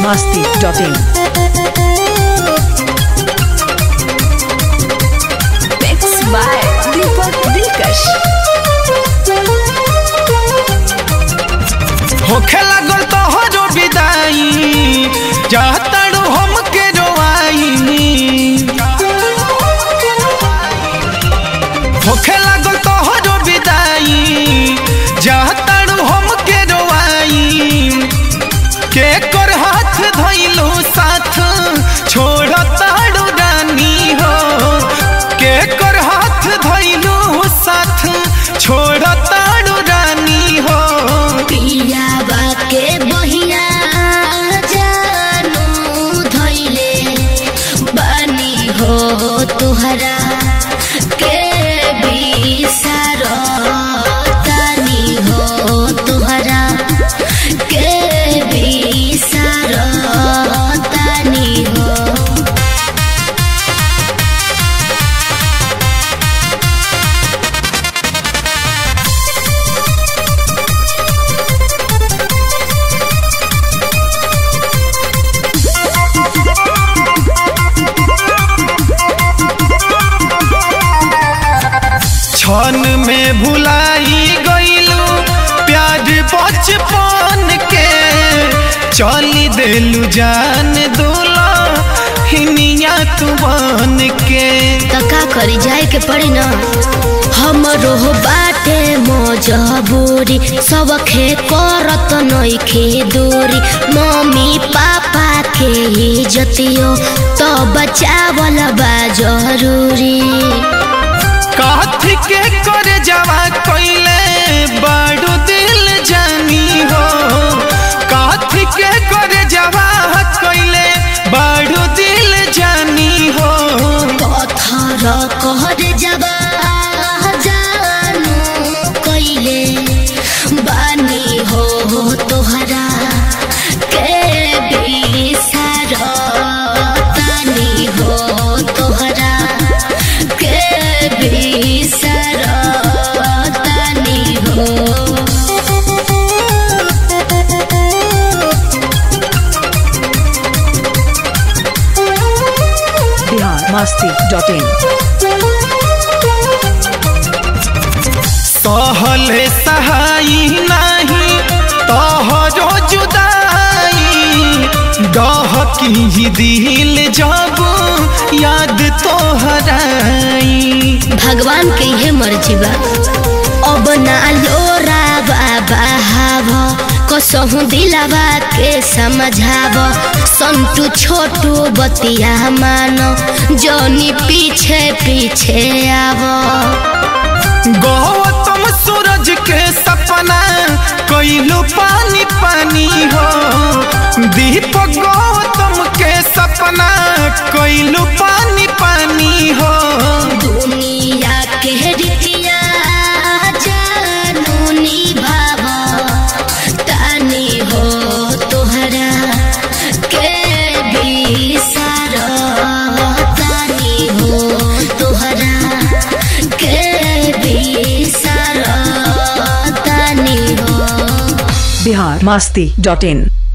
masti.in. Mixed by Deepak Dilkash. होखे लागल तोहरो विदाई चाहताड़ू हमके रोआई होखे लागल तोहरो विदाई चाहताड़ू हमके रोआई के कर हाथ धइलू साथ छोड़ताड़ू रानी हो के कर हाथ धइलू साथ छोड़ताड़ू रानी हो पियाबा के बहिया जानू धैले बानी हो तुहरा के बिसार तानी हो तुहरा के बिसार तानी हो क्षण में भुलाई गईलू प्यार बचपन के चली देलू जान दूला हिनिया तू बन के त का करी जाए के पड़ी न हमरो बाटे मजबूरी सबखे करत नइखे दूरी मम्मी पापा के इज्जतियो तो बचावल बा जरूरी काथी के कर जावा कोइले बड़ू दिल जानी हो काथी के कर जावा कोइले बड़ू दिल जानी हो पत्थर कहर जबा जानू कइले बानी हो तोहरा के बिसार तानी हो तोहरा के बिसार तानी हो Bihar masti.in. सहले सहाई नहीं तोहरो जुदाई डहकी दिल जब याद तोहराई भगवान के ये मर्जी बा अब ना लोरा बाबा हाव कसहु दिलावा के समझाव संतु छोटू बतिया मानो जोनी पीछे पीछे आव गौतम सूरज के सपना कोइलू पानी पानी हो दीपक गौतम के सपना कोइलू पानी पानी हो दुनिया के रीतिया जानू निभाव तानी हो तोहरा के बिसार तानी हो तोहरा के बिसार तानी हो Bihar masti.in.